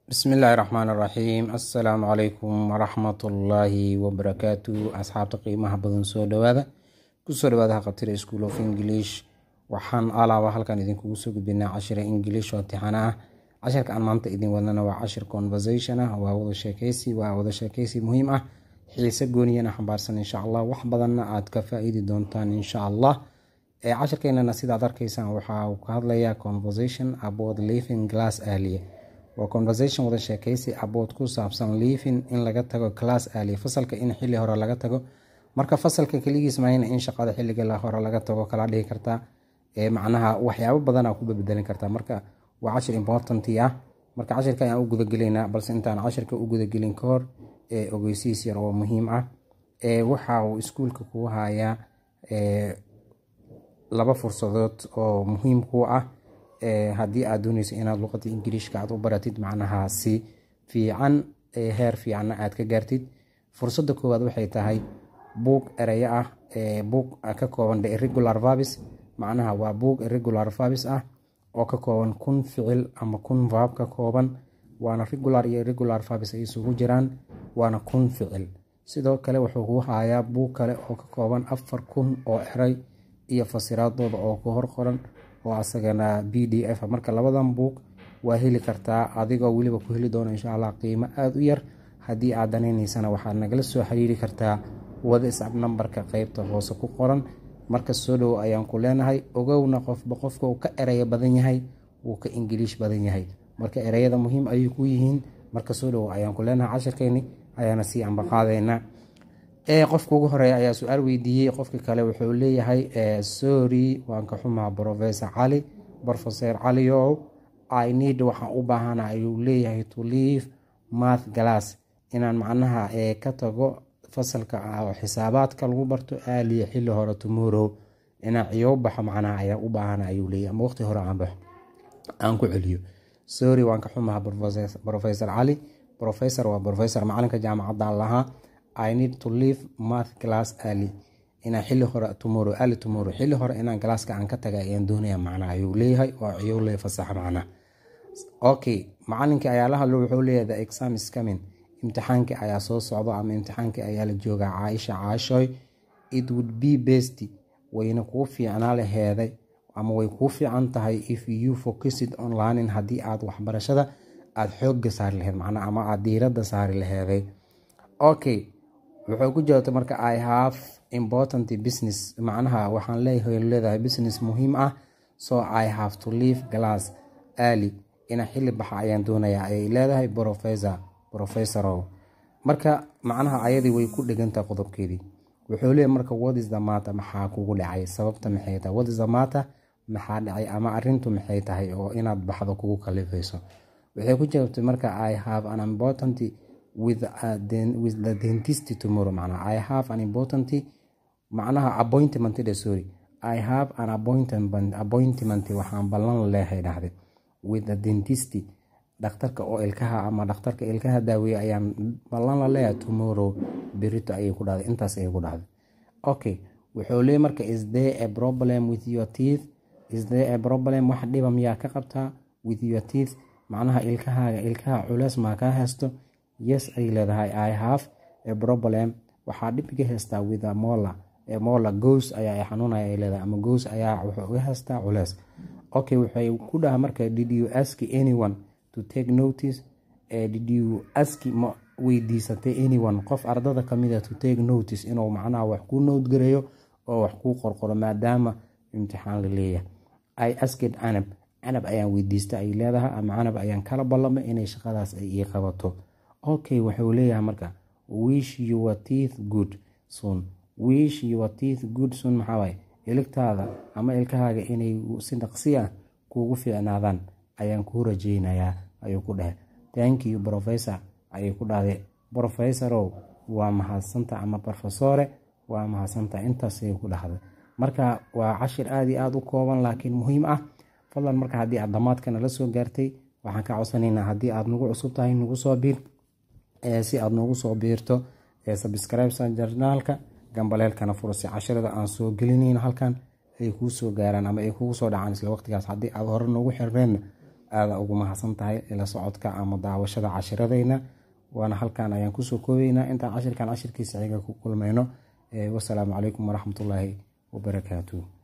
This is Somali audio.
bismillaahi raxmaan raxiim assalaamu calaykum waraxmatullaahi wabarakaatu asxaabta qiimaha badan soo dhawaada kusoo dhawaada haqabtira school of english waxaan alaaba halkan idinkugu soo gudbinaa cashira english oo tixana ah cashirka aan maanta idin wadnana waa cashir conversation ah waa wada sheekeysi waa wada sheekeysi muhiim ah xiise gooniyana xambaarsan insha allah wax badanna aad ka faa-iidi doontaan insha allah cashirkeenana sidaad arkaysaan waxaa ka hadlayaa conversation about living glass aaliya waa conversation wada sheekeysi abood ku saabsan liivin in laga tago class aaliya fasalka in xili hore laga tago marka fasalka keligiis mahayna in shaqada xiliga hore laga tago kala dhihi kartaa macnaha waxyaabo badana ku bebedelin kartaa marka waa cashir important ah marka cashirka ayaan u gudagelaynaa balse intaan cashirka u gudagelin ka hor ogeysiis yar oo muhiim ah waxa uu iskuulka kuu hayaa laba fursadood oo muhiim ku ah haddii aad dooneyso inaad luqada ingiliishka aad u baratid macnaha si fiican heer fiicanna aad ka gaartid fursadda koowaad waxay tahay buug ereyo ah buug ka kooban irregular verbs macnaha waa buug irregular verbs ah oo ka kooban kun ficil ama kun verb ka kooban waana regular iyo irregular verbs ay isugu jiraan waana kun ficil sidoo kale wuxuu ku hayaa buug kale oo ka kooban afar kun oo eray iyo fasiraadooda oo ku hor qoran oo asagana b d f marka labadan buug waa heli kartaa adigoo weliba ku heli doona insha allah qiimo aada u yar haddii aad danayneysana waxaad nagala soo xiriiri kartaa whatsap nambarka qeybta hoose ku qoran marka soo dhowo ayaan ku leenahay ogowna qofba qofka uu ka ereyo badan yahay wuu ka ingiliish badan yahay marka ereyada muhiim ayay ku yihiin marka soo dhowo ayaan ku leenahay cashirkeeni ayaana sii ambaqaadeynaa qofka ugu horeeya ayaa su-aal weydiiyey qofka kale wuxuu leeyahay sorry waan ka xumaa professor cali professor caliow i need waxaan u baahana ayuu leeyahay to leave math glass inaan macnaha ka tago fasalka xisaabaadka lagu barto aaliya xili hore tomorrow inaan ciyo baxo macnaha ayaa u baahana ayuu leeyahay ama waqti hore aan baxo aan ku celiyo sorry waan ka xumaha professor cali professor waa professor macalinka jaamacadda lahaa i need to leave math class early inaan xili hore tomorrow early tomorrow xili hore inaan galaaska aan ka taga ayaan doonaya macnaha ayuu leeyahay oo ciyow lee fasaxa macnaha okay macalinkii ayaa la hadlo wuxuu leeyahay the exam is coming imtixaankii ayaa soo socdo ama imtixaankii ayaa la joogaa caaisha caashoy it would be best wayna kuu fiicnaa laheeday ama way kuu fiican tahay if you focused on learning haddii aad waxbarashada aada xoogga saari laheyd macnaa ama aada diiradda saari laheeday okay wuxuu ku jawaabtay marka i have important business macnaha waxaan leeyahay leedahay business muhiim ah so i have to leave glass early ina xili baxa ayaan doonayaa ayay leedahay professor professorow marka macnaha ayadii way ku dhegantahay qodobkeedii wuxuu leeyahy marka what is the matter maxaa kugu dhacay sababta maxay tahay what is the matter maxaa dhacay ama arintu maxay tahay oo inaad baxdo kugu kalifayso waxay ku jawaabtay marka i have an important with, uh, den, with the dentist tomorrow macnaha i have an important macnaha appointment dhe sorry i have an appointment appointment waxaan ballan leehay dhahday with the dentist dhakhtarka oo ilkaha ama dhakhtarka ilkaha daaweeye ayaan ballan la leeyahay tomorrow berito ayay ku dhahday intaas ayay ku dhahday okay wuxuu leeyahy marka is there a problem with your teeth is there a problem wax dhiba miyaa ka qabtaa with your teeth macnaha ilkahaaga ilkaha culeys maa kaa haysto yes ay leedahay i have a problem waxaa dhib iga haystaa with a mola mola goos ayaa xanuunaya ay leedahay ama goos ayaa wuxuu iga haystaa culeys okay waxay ku dhaha marka did you ask anyone to take notice did you ask ma weydiisatay anyone qof ardada kamida to take notice inuu macnaha wax kuu noodgareeyo oo wax kuu qorqoro maadaama imtixaan la leeyahay i asked canab canab ayaan weydiista ay leedahay ama canab ayaan kala ballamay inay shaqadaas ay ii qabato okay wuxuu leeyahay marka wish your teeth good soon wish your teeth good soon maxaawaye iligtaada ama ilkahaaga inay si dhaqsi ah kuugu fiicnaadaan ayaan kuu rajeynayaa ayuu ku dhahay thank you professor ayay ku dhahday professorow waa mahadsanta ama profesore waa mahadsanta intaas ayay ku dhahday marka waa cashir aada iyo aada u kooban laakiin muhiim ah fadlan marka haddii aad dhammaadkana la soo gaartay waxaan ka codsanaynaa haddii aad nagu cusub tahay nagu soo biir si aad noogu soo biirto subscribesa jarnaalka gambaleelkana furasi cashirada aan soo gelinayno halkan ay kuu soo gaaraan ama ay kugu soo dhacaan isla waqtigaas haddii aad hore noogu xirneenna aada ugu mahadsan tahay ila socodka ama daawashada cashiradeyna waana halkan ayaan kusoo koobeynaa intaan cashirkan cashirkiisa xiga ku kulmayno wasalaamu calaykum waraxmatullaahi wabarakaatuh